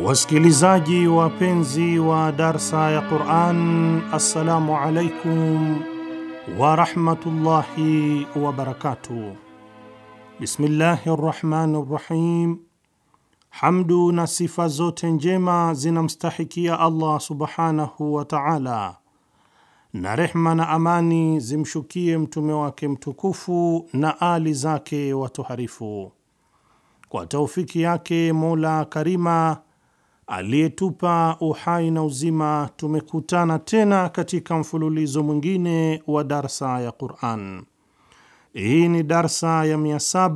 Wasikilizaji wapenzi wa darsa ya Quran, assalamu alaikum warahmatullahi wabarakatuh. Bismillahi rrahmani rrahim. Hamdu na sifa zote njema zinamstahikia Allah subhanahu wa taala, na rehma na amani zimshukie mtume wake mtukufu na ali zake watoharifu. Kwa taufiki yake Mola Karima aliyetupa uhai na uzima, tumekutana tena katika mfululizo mwingine wa darsa ya Quran. Hii ni darsa ya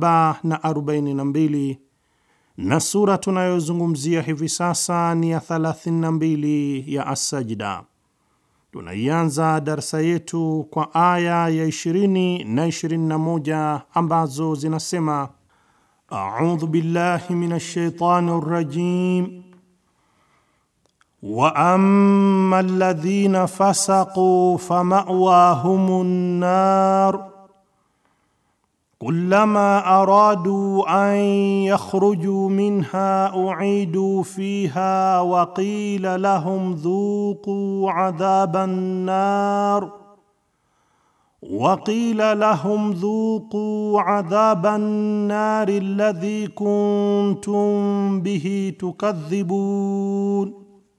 742 na sura tunayozungumzia hivi sasa ni ya 32 ya Assajda. Tunaianza darsa yetu kwa aya ya 20 na 21 ambazo zinasema: audhu billahi minash shaitani rrajim wa amma alladhina fasaqu fama'wahumun nar kullama aradu an yakhruju minha u'idu fiha wa qila lahum dhuqu adhaban nar وقيل لهم ذوقوا عذاب النار الذي كنتم به تكذبون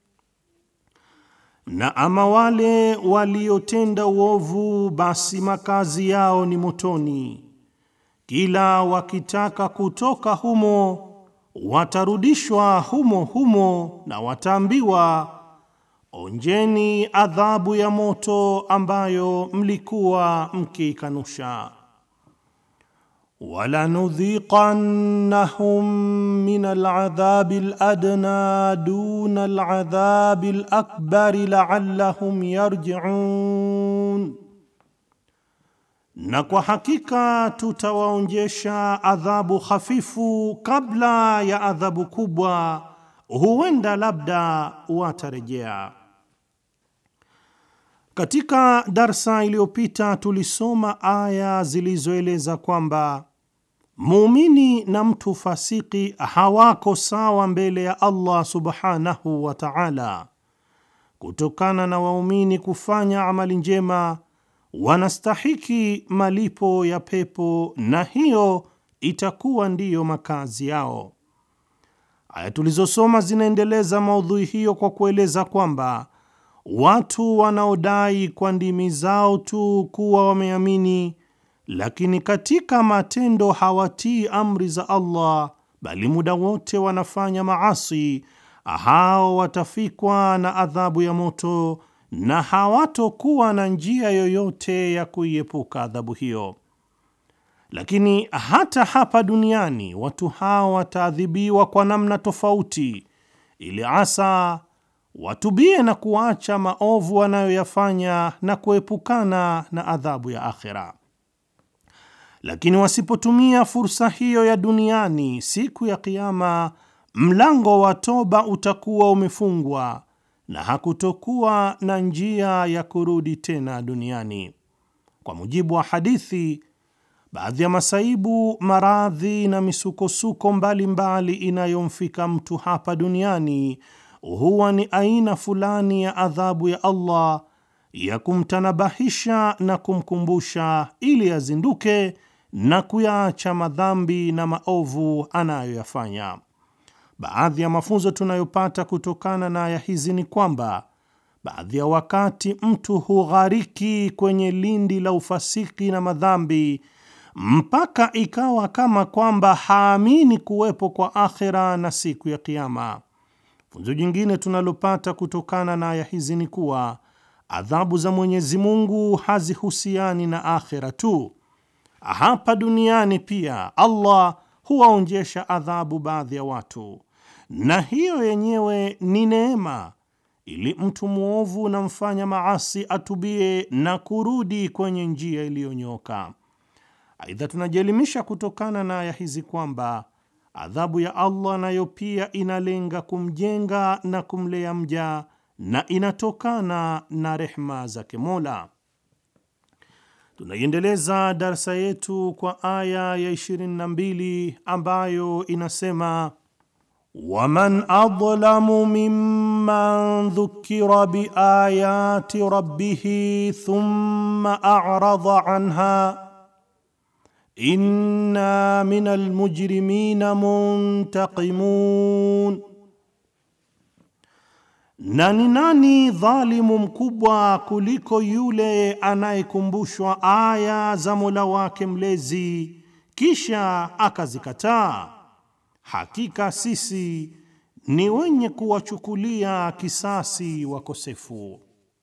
na ama wale waliotenda uovu, basi makazi yao ni motoni, kila wakitaka kutoka humo watarudishwa humo humo, na wataambiwa onjeni adhabu ya moto ambayo mlikuwa mkiikanusha. walanudhiqannahum min aladhabi aladna duna aladhabi alakbari laallahum yarjiun, na kwa hakika tutawaonjesha adhabu hafifu kabla ya adhabu kubwa, huenda labda watarejea. Katika darsa iliyopita tulisoma aya zilizoeleza kwamba muumini na mtu fasiki hawako sawa mbele ya Allah subhanahu wa ta'ala. Kutokana na waumini kufanya amali njema, wanastahiki malipo ya pepo na hiyo itakuwa ndiyo makazi yao. Aya tulizosoma zinaendeleza maudhui hiyo kwa kueleza kwamba watu wanaodai kwa ndimi zao tu kuwa wameamini, lakini katika matendo hawatii amri za Allah, bali muda wote wanafanya maasi, hao watafikwa na adhabu ya moto na hawatokuwa na njia yoyote ya kuiepuka adhabu hiyo. Lakini hata hapa duniani watu hao wataadhibiwa kwa namna tofauti, ili asa watubie na kuacha maovu wanayoyafanya na kuepukana na adhabu ya akhera. Lakini wasipotumia fursa hiyo ya duniani, siku ya Kiama mlango wa toba utakuwa umefungwa na hakutokuwa na njia ya kurudi tena duniani. Kwa mujibu wa hadithi, baadhi ya masaibu, maradhi na misukosuko mbalimbali inayomfika mtu hapa duniani huwa ni aina fulani ya adhabu ya Allah ya kumtanabahisha na kumkumbusha ili azinduke na kuyaacha madhambi na maovu anayoyafanya. Baadhi ya mafunzo tunayopata kutokana na aya hizi ni kwamba baadhi ya wakati mtu hughariki kwenye lindi la ufasiki na madhambi mpaka ikawa kama kwamba haamini kuwepo kwa akhera na siku ya Kiyama. Funzo jingine tunalopata kutokana na aya hizi ni kuwa adhabu za Mwenyezi Mungu hazihusiani na akhera tu. Hapa duniani pia Allah huwaonjesha adhabu baadhi ya watu, na hiyo yenyewe ni neema, ili mtu mwovu na mfanya maasi atubie na kurudi kwenye njia iliyonyoka. Aidha, tunajielimisha kutokana na aya hizi kwamba adhabu ya Allah nayo pia inalenga kumjenga na kumlea mja na inatokana na rehma zake Mola. Tunaiendeleza darsa yetu kwa aya ya 22 ambayo inasema waman adlamu mimman dhukira biayati rabbihi thumma a'rada anha inna minal mujrimina muntaqimun, na ni nani dhalimu mkubwa kuliko yule anayekumbushwa aya za Mola wake mlezi kisha akazikataa? Hakika sisi ni wenye kuwachukulia kisasi wakosefu.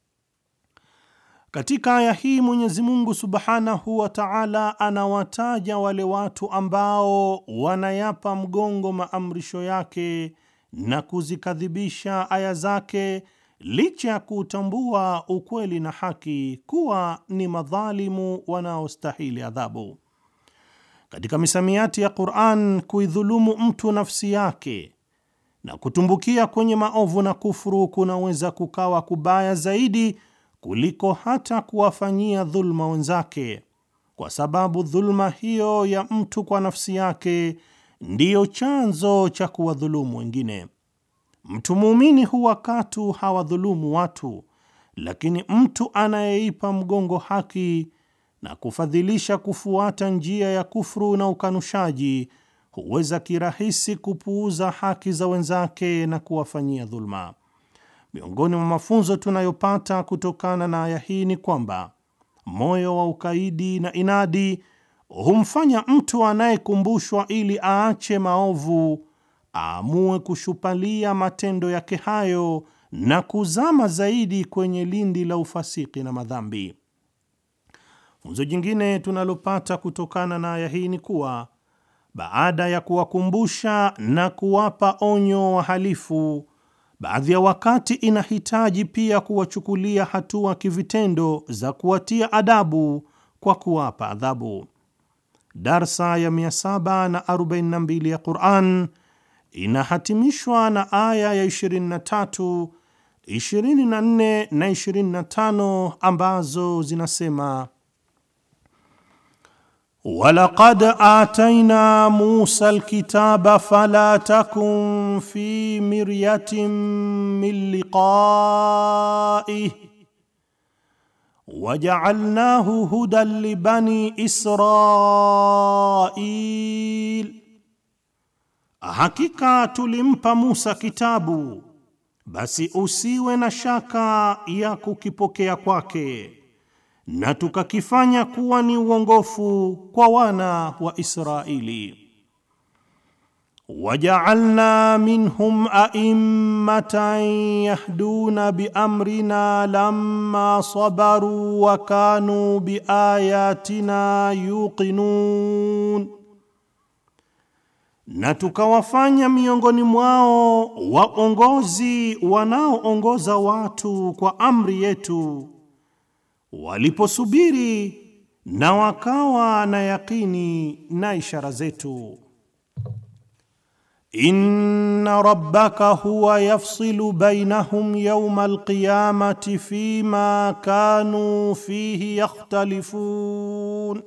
Katika aya hii Mwenyezi Mungu Subhanahu wa Ta'ala anawataja wale watu ambao wanayapa mgongo maamrisho yake na kuzikadhibisha aya zake licha ya kuutambua ukweli na haki kuwa ni madhalimu wanaostahili adhabu. Katika misamiati ya Qur'an, kuidhulumu mtu nafsi yake na kutumbukia kwenye maovu na kufuru kunaweza kukawa kubaya zaidi kuliko hata kuwafanyia dhulma wenzake, kwa sababu dhulma hiyo ya mtu kwa nafsi yake ndiyo chanzo cha kuwadhulumu wengine. Mtu muumini huwa katu hawadhulumu watu, lakini mtu anayeipa mgongo haki na kufadhilisha kufuata njia ya kufuru na ukanushaji huweza kirahisi kupuuza haki za wenzake na kuwafanyia dhulma. Miongoni mwa mafunzo tunayopata kutokana na aya hii ni kwamba moyo wa ukaidi na inadi humfanya mtu anayekumbushwa ili aache maovu aamue kushupalia matendo yake hayo na kuzama zaidi kwenye lindi la ufasiki na madhambi. Funzo jingine tunalopata kutokana na aya hii ni kuwa baada ya kuwakumbusha na kuwapa onyo wahalifu, baadhi ya wakati inahitaji pia kuwachukulia hatua kivitendo za kuwatia adabu kwa kuwapa adhabu. Darsa ya 742 ya Quran inahatimishwa na aya ya 23, 24 na 25 ambazo zinasema Walaqad atayna Musa alkitaba fala takun fi miryatin min liqa'ih waja'alnahu hudan libani Israil, hakika tulimpa Musa kitabu, basi usiwe na shaka ya kukipokea kwake na tukakifanya kuwa ni uongofu kwa wana wa Israeli. Waja'alna minhum a'immatan yahduna biamrina lamma sabaru wa kanu biayatina yuqinun, na tukawafanya miongoni mwao waongozi wanaoongoza watu kwa amri yetu waliposubiri na wakawa na yakini na ishara zetu. Inna rabbaka huwa yafsilu bainahum yawma alqiyamati fima kanu fihi yakhtalifun,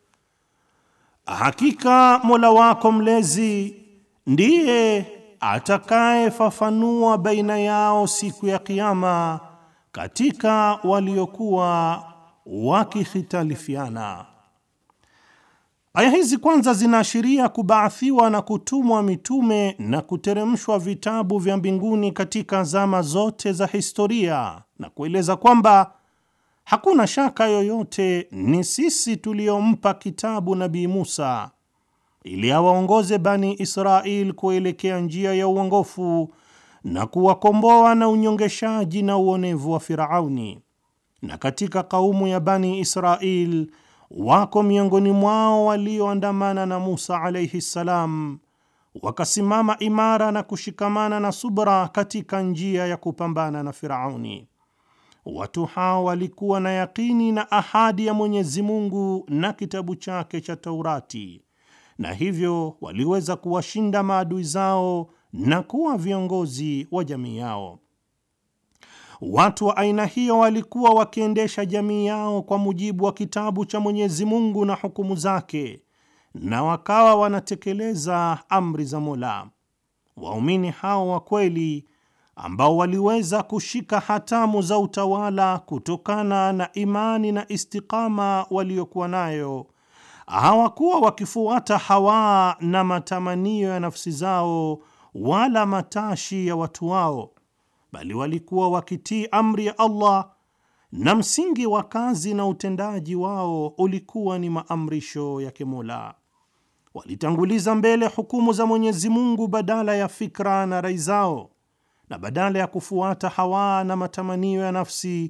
hakika Mola wako mlezi ndiye atakayefafanua baina yao siku ya Kiyama katika waliokuwa wakikhitalifiana. Aya hizi kwanza zinaashiria kubaathiwa na kutumwa mitume na kuteremshwa vitabu vya mbinguni katika zama zote za historia na kueleza kwamba hakuna shaka yoyote ni sisi tuliompa kitabu Nabii Musa ili awaongoze Bani Israel kuelekea njia ya uongofu na kuwakomboa na unyongeshaji na uonevu wa Firauni. Na katika kaumu ya Bani Israel wako miongoni mwao walioandamana na Musa alaihi ssalam, wakasimama imara na kushikamana na subra katika njia ya kupambana na Firauni. Watu hao walikuwa na yakini na ahadi ya Mwenyezi Mungu na kitabu chake cha Taurati, na hivyo waliweza kuwashinda maadui zao na kuwa viongozi wa jamii yao. Watu wa aina hiyo walikuwa wakiendesha jamii yao kwa mujibu wa kitabu cha Mwenyezi Mungu na hukumu zake, na wakawa wanatekeleza amri za Mola. waumini hao wa kweli ambao waliweza kushika hatamu za utawala kutokana na imani na istikama waliokuwa nayo, hawakuwa wakifuata hawa na matamanio ya nafsi zao wala matashi ya watu wao, bali walikuwa wakitii amri ya Allah na msingi wa kazi na utendaji wao ulikuwa ni maamrisho ya Mola. Walitanguliza mbele hukumu za Mwenyezi Mungu badala ya fikra na rai zao, na badala ya kufuata hawa na matamanio ya nafsi,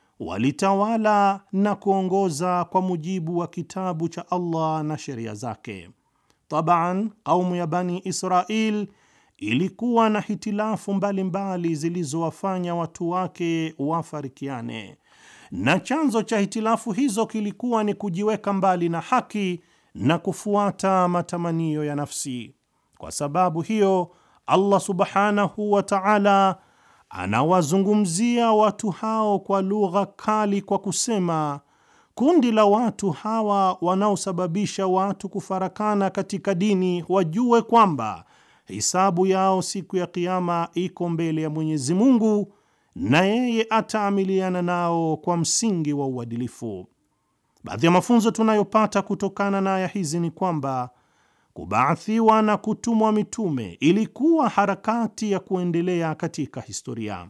walitawala na kuongoza kwa mujibu wa kitabu cha Allah na sheria zake. Taban, kaumu ya Bani Israil ilikuwa na hitilafu mbalimbali zilizowafanya watu wake wafarikiane, na chanzo cha hitilafu hizo kilikuwa ni kujiweka mbali na haki na kufuata matamanio ya nafsi. Kwa sababu hiyo, Allah subhanahu wa ta'ala anawazungumzia watu hao kwa lugha kali kwa kusema, kundi la watu hawa wanaosababisha watu kufarakana katika dini wajue kwamba hisabu yao siku ya Kiyama iko mbele ya Mwenyezi Mungu na yeye ataamiliana nao kwa msingi wa uadilifu. Baadhi ya mafunzo tunayopata kutokana na aya hizi ni kwamba kubaathiwa na kutumwa mitume ilikuwa harakati ya kuendelea katika historia.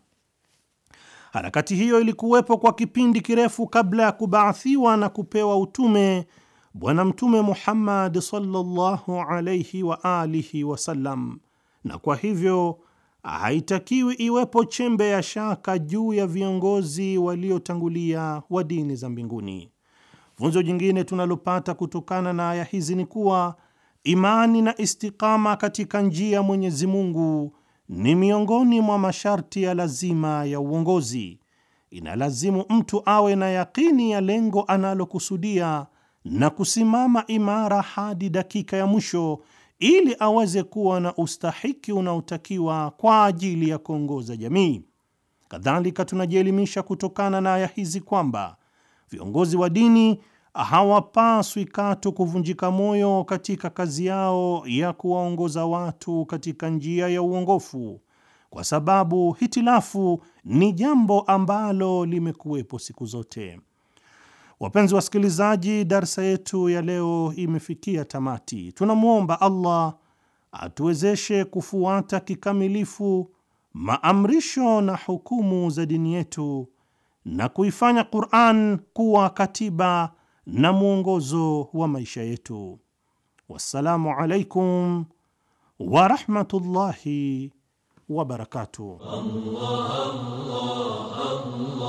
Harakati hiyo ilikuwepo kwa kipindi kirefu kabla ya kubaathiwa na kupewa utume Bwana Mtume Muhammad sallallahu alayhi wa alihi wasallam, na kwa hivyo haitakiwi iwepo chembe ya shaka juu ya viongozi waliotangulia wa dini za mbinguni. Funzo jingine tunalopata kutokana na aya hizi ni kuwa imani na istikama katika njia ya Mwenyezi Mungu ni miongoni mwa masharti ya lazima ya uongozi. Inalazimu mtu awe na yakini ya lengo analokusudia na kusimama imara hadi dakika ya mwisho ili aweze kuwa na ustahiki unaotakiwa kwa ajili ya kuongoza jamii. Kadhalika, tunajielimisha kutokana na aya hizi kwamba viongozi wa dini hawapaswi katu kuvunjika moyo katika kazi yao ya kuwaongoza watu katika njia ya uongofu, kwa sababu hitilafu ni jambo ambalo limekuwepo siku zote. Wapenzi wasikilizaji, darsa yetu ya leo imefikia tamati. Tunamwomba Allah atuwezeshe kufuata kikamilifu maamrisho na hukumu za dini yetu na kuifanya Qur'an kuwa katiba na mwongozo wa maisha yetu. Wassalamu alaikum wa rahmatullahi wa barakatuh. Allah, Allah, Allah.